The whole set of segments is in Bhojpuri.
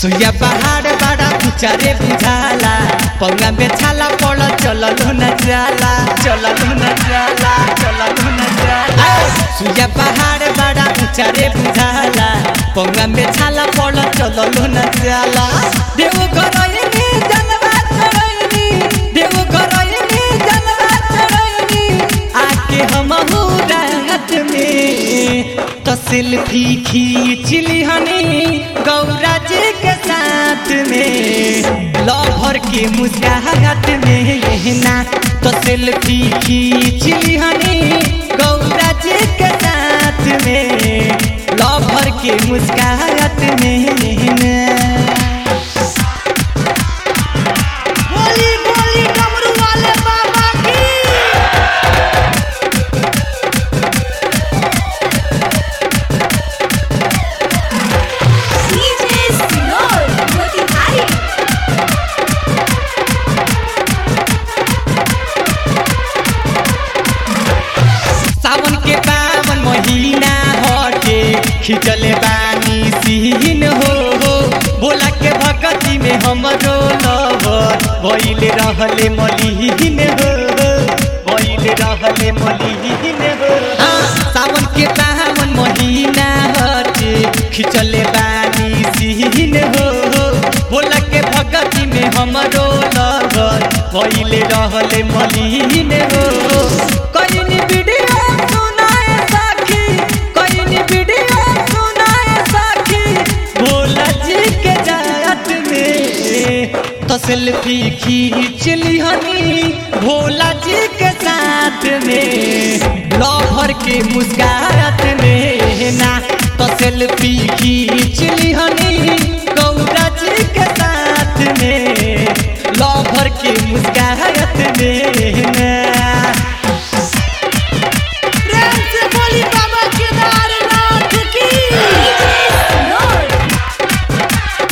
सुइया पहाड़ बड़ा ऊंचा रे बुझाला पौना में छाला पड़ चलल न जाला चलल न जाला चलल न जाला सुइया पहाड़ बड़ा ऊंचा रे बुझाला पौना में छाला पड़ चलल न जाला देव करैनी जनवा चढ़ैनी देव करैनी जनवा चढ़ैनी आके हम रात में तो सेल्फी खींच ली हनी गौरा जी के साथ में लभर के मुस्काहत में ना तो सेल्फी खींच ली हनी गौरा जी के साथ में लभर के मुस्काहत में ना बोली बोली डमरू वाले बाबा की DJ Sinor, Motihari. सावन के पावन महीना हटे खिंचले बानी सीन हो हो बोला के भगती में हमरो लवर भइल रहले मलिहीन हो भइल रहले मलिहीन हो हाँ, सावन के पावन महीना हटे खिंचले बानी सीन हो हो बोला के भगती में हमरो लवर भइल रहले मलिहीन हो कइनी वीडियो सुनाए साखी कइनी वीडियो सुनाए साखी भोला जी के जात में तो सेल्फी खींच ली हनी भोला जी के साथ में लहर के मुस्कात में ना तो सेल्फी खींच ली हनी गौरा जी के साथ में लहर के मुस्कात में ना प्रेम से बोली बाबा केदारनाथ की Sinor,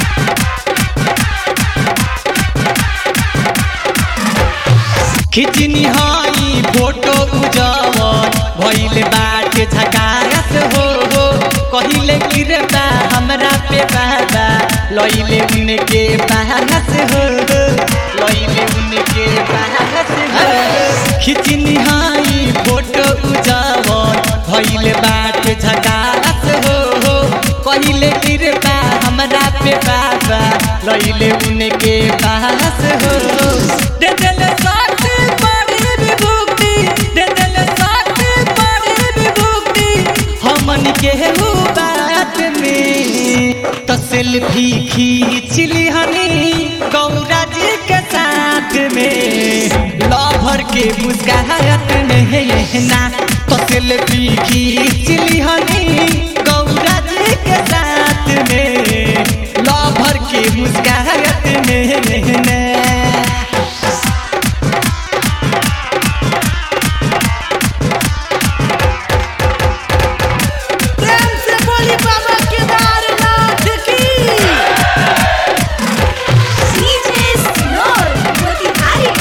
खिचनी हई फोटो उजवन भइल बाटे झकास हो हो कहिले गिरबा हमरा पे बाबा लइले उनके पास हो हो लइले उनके पास हो खिचनी हई फोटो उजवन भइल बाटे झकास हो हो कहिले गिरबा हमरा पे बाबा लइले उनके पास हो दे देले साथ बड़ी विभूति दे देले साथ बड़ी विभूति हमन के हु बात में तो सेल्फी खींच ली हनी गौरा जी के साथ में लभर के मुस्काहत में ना तो सेल्फी खींच ली हनी गौरा जी के साथ में लभर के मुस्काहत में ना प्रेम से बोली बाबा केदारनाथ की DJ Sinor, Motihari.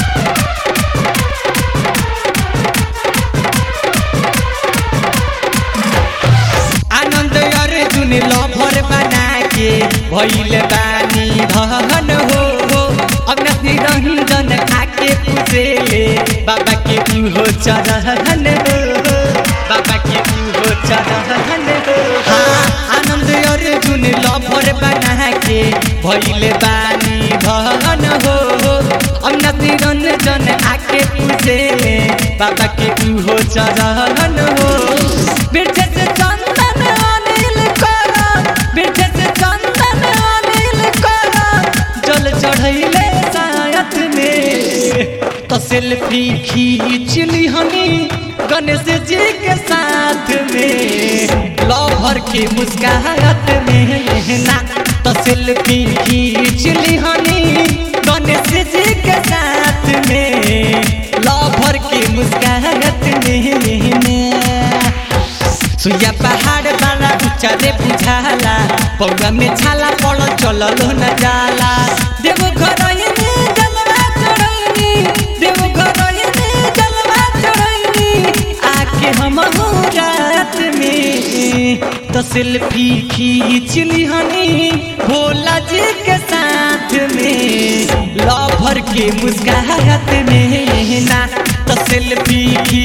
Anand Arjun lover बना के भइल बानी धन हो हो अग्नि रंजन खाके पुसेले बाबा के हो चरहन हो बाबा के हो चरहन हो हाँ आनंद अर्जुन लभर बना के भइल बानी धन हो हो अग्नि रंजन आके पुसेले बाबा के हो चरहन हो बिरछे से चंदन अनिल करा बिरछे से चंदन अनिल करा जल चढ़ैले सायत में तो सेल्फी खींच ली हनी गणेश जी के साथ में लभर के मुस्काहत में ना तो सेल्फी खींच ली हनी गणेश जी के साथ में लभर के मुस्काहत में ना सुइया पहाड़ वाला ऊंचा रे बुझाला पौवा में छाला पड़ चलल न जाला देव घर जलवा चढ़ैनी देव घर जलवा चढ़ैनी आके हम रात में तो तो सेल्फी खींच लिहनी भोला जी के साथ में लभर के मुस्काहत में ना तो सेल्फी